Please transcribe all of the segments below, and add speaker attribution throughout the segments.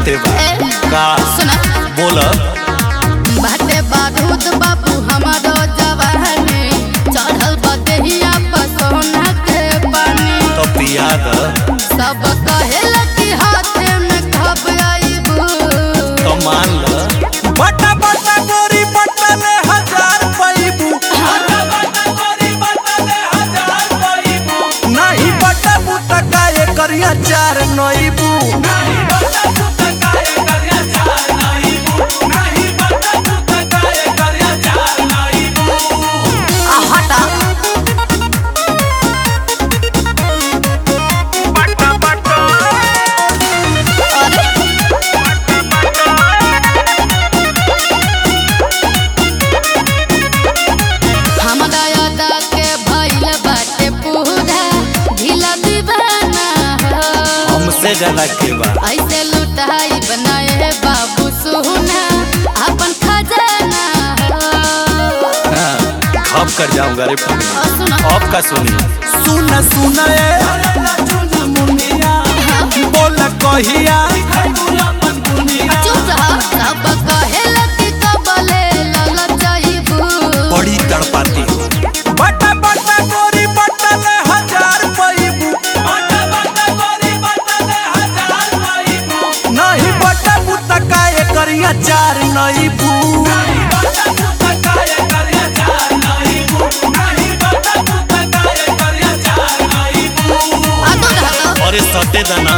Speaker 1: चिते बा
Speaker 2: ए,
Speaker 1: का
Speaker 2: सुना
Speaker 1: बोल
Speaker 2: बाटे बारूद बाबू हमारो जवानी चढ़ल बदेहिया पर सोना के पानी
Speaker 1: तो पिया द
Speaker 2: सब कहेला कि हाथे में खब आइबू
Speaker 1: तो मान ल बटा बटा गोरी बटा ले हजार पैबू नहीं बटा बुटा काए करिया चार नईबू
Speaker 2: आ हटा अरे हमरा यादा के भइल बाटे पूरा ढीला दीवाना हो।
Speaker 1: हमसे ज्यादा के बा
Speaker 2: ऐसे लुटाई बनाए बाबू सोना अपन खजाना हो।
Speaker 1: हाँ, खप कर जाऊंगा रे फुकनी
Speaker 2: और सुनो
Speaker 1: अब का सुनी सुन सुन ए बोल कहिया
Speaker 2: चुप रह सब कहेला कि कबले ललचाइबू
Speaker 1: बड़ी तड़पाती बटा बटा गोरी बटा ले हजार पैबू नहीं बटा बुटा काए करिया चार नईबू
Speaker 2: आ तो रह
Speaker 1: अरे सटे दाना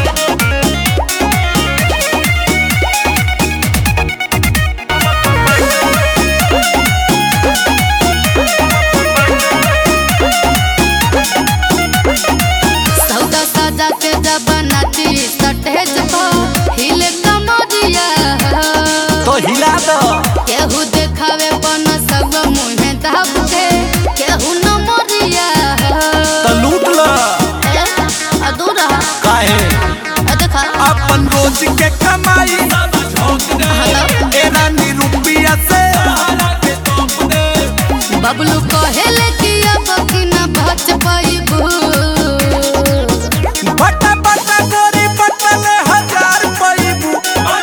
Speaker 2: सौदा साजा के जब नाची सटेज पर हिले कमरिया
Speaker 1: तो हिला दो
Speaker 2: केहू देखावे पन सब मुहे दाब के केहू न मरिया
Speaker 1: तो लूट लो
Speaker 2: ए, आ दूर रह
Speaker 1: काहे
Speaker 2: ए, देखा
Speaker 1: अपन रोज के कमाई
Speaker 2: हेलो
Speaker 1: ए रानी रुपया से
Speaker 2: बबलू कहेले कि अब कि न बच पाइबू
Speaker 1: बटा बटा गोरी बटा ले हजार पैबू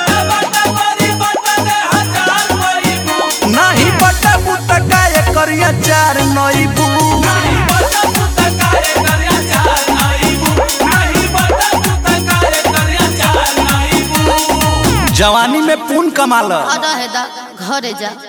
Speaker 1: नहीं बटा बुटा काए करिया चार नईबू जवानी में पून कमाल
Speaker 2: आ रहे दा घरे जा